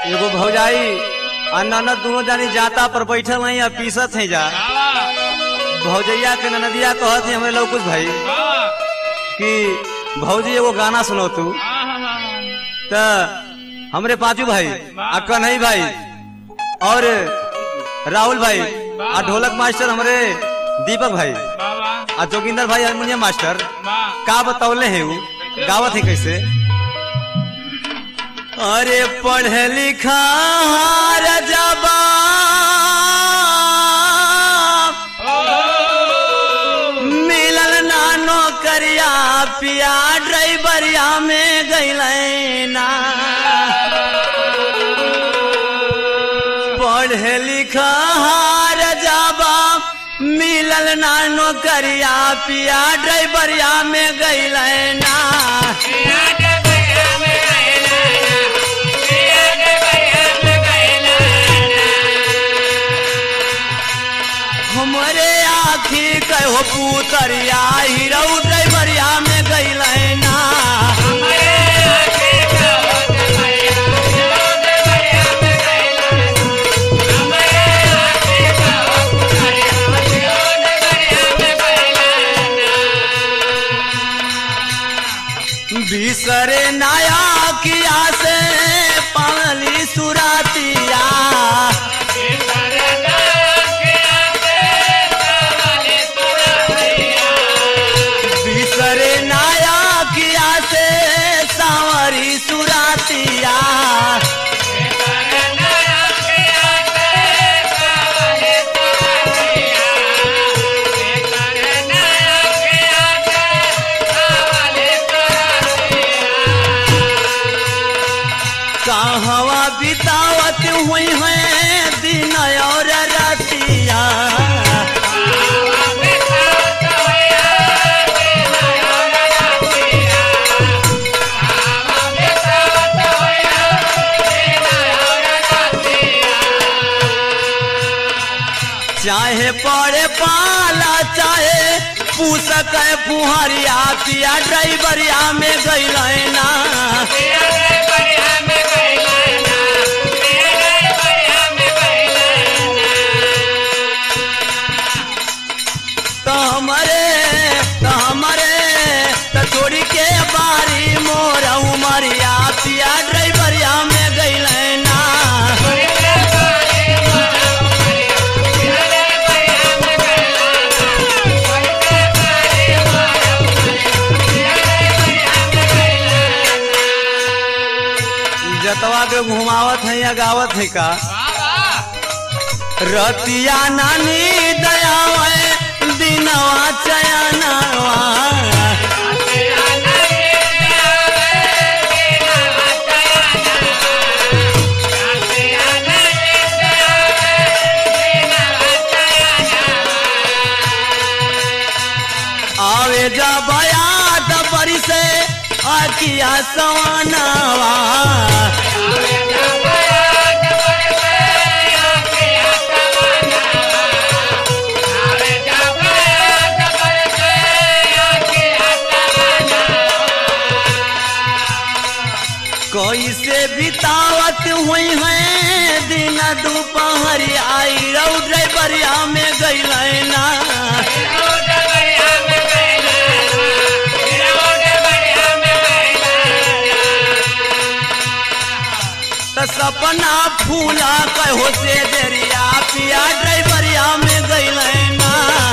एगो भौजाई आ ननद दोनों जानी जाता पर बैठल नहीं आ पीसत है जा भौजैया के ननदिया कहत है हमें लौकुश भाई कि भौजी एगो गाना सुनो तू त हमरे पांचू भाई आ कन्हई भाई और राहुल भाई आ ढोलक मास्टर हमरे दीपक भाई आ जोगिंदर भाई हारमोनियम मास्टर का बतौले है वो गावत है कैसे अरे पढ़े लिखा रजबा मिलल ना नौकरिया पिया ड्राइवरिया में गैले ना पढ़े लिखा रजबा मिलल ना नौकरिया पिया ड्राइवरिया में गैले ना हमरे आखी कहो पुतरिया हीरो ड्राइवरिया में गैले ना बिसरे नया किया से पाली सुरातिया बिसरे नया किया से सांवरी सुरातिया कहवा बितावत हुई है दिन और रातिया चाहे पड़े पाला चाहे पूसक फुहरिया पिया ड्राइवरिया में गैल ना तो हमारे तो हमारे तो छोड़ी के बारी मोर उमरिया पिया ड्राइवरिया में गैल ना जतवा के घुमावत है या गावत है का रतिया नानी दयावे दिनवा चयनवा आवे जब याद बरी से आकिया सवनवा कैसे बितावत हुई है दिन दोपहर आई रौ ड्राइवरिया में गैल ना त सपना फूला कहो से देरिया पिया ड्राइवरिया में गैल ना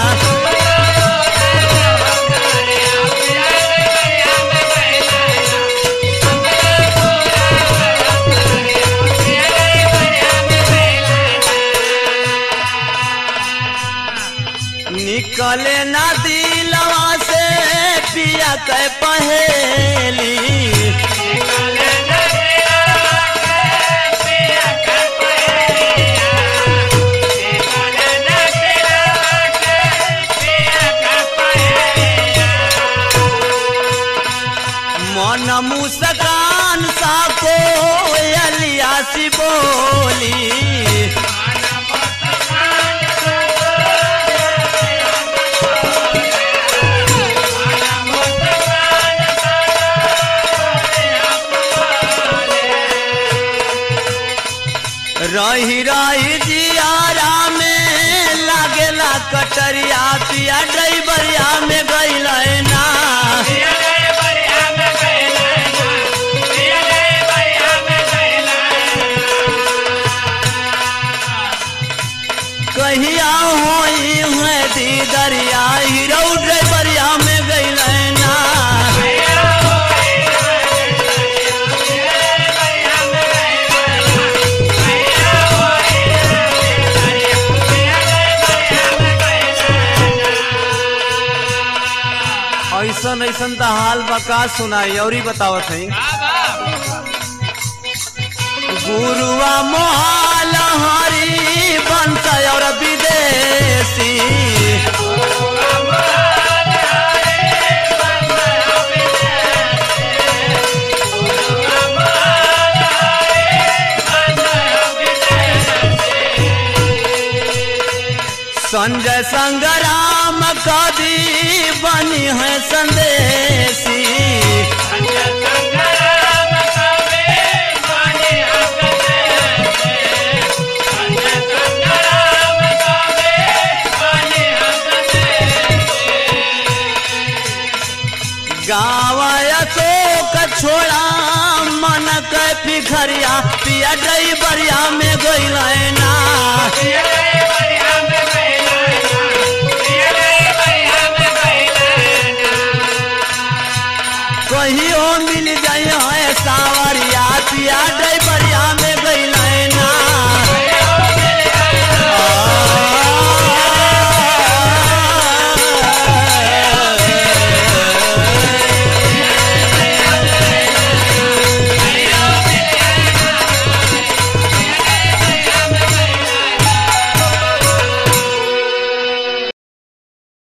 निकले ना दिलवा से पिया के पहेली मन मुस्कान सा को अलिया सी बोली रही रही जियारा में लागेला कटरिया पिया ड्राइवरिया में गइल ना कहिया होई है दीदरिया हीरो ड्राइवरिया में गइल ना ऐसन ऐसन त हाल बका सुनाई और ही बतावत है गुरुआ मोहाल हरी बंस और विदेशी संजय संग्राम कवि बनी है संदेशी गाँव अशोक छोड़ा मन के पिखरिया पिया ड्राइवरिया में गइल ना कहियो मिल जाए सावरिया पिया ड्राइवरिया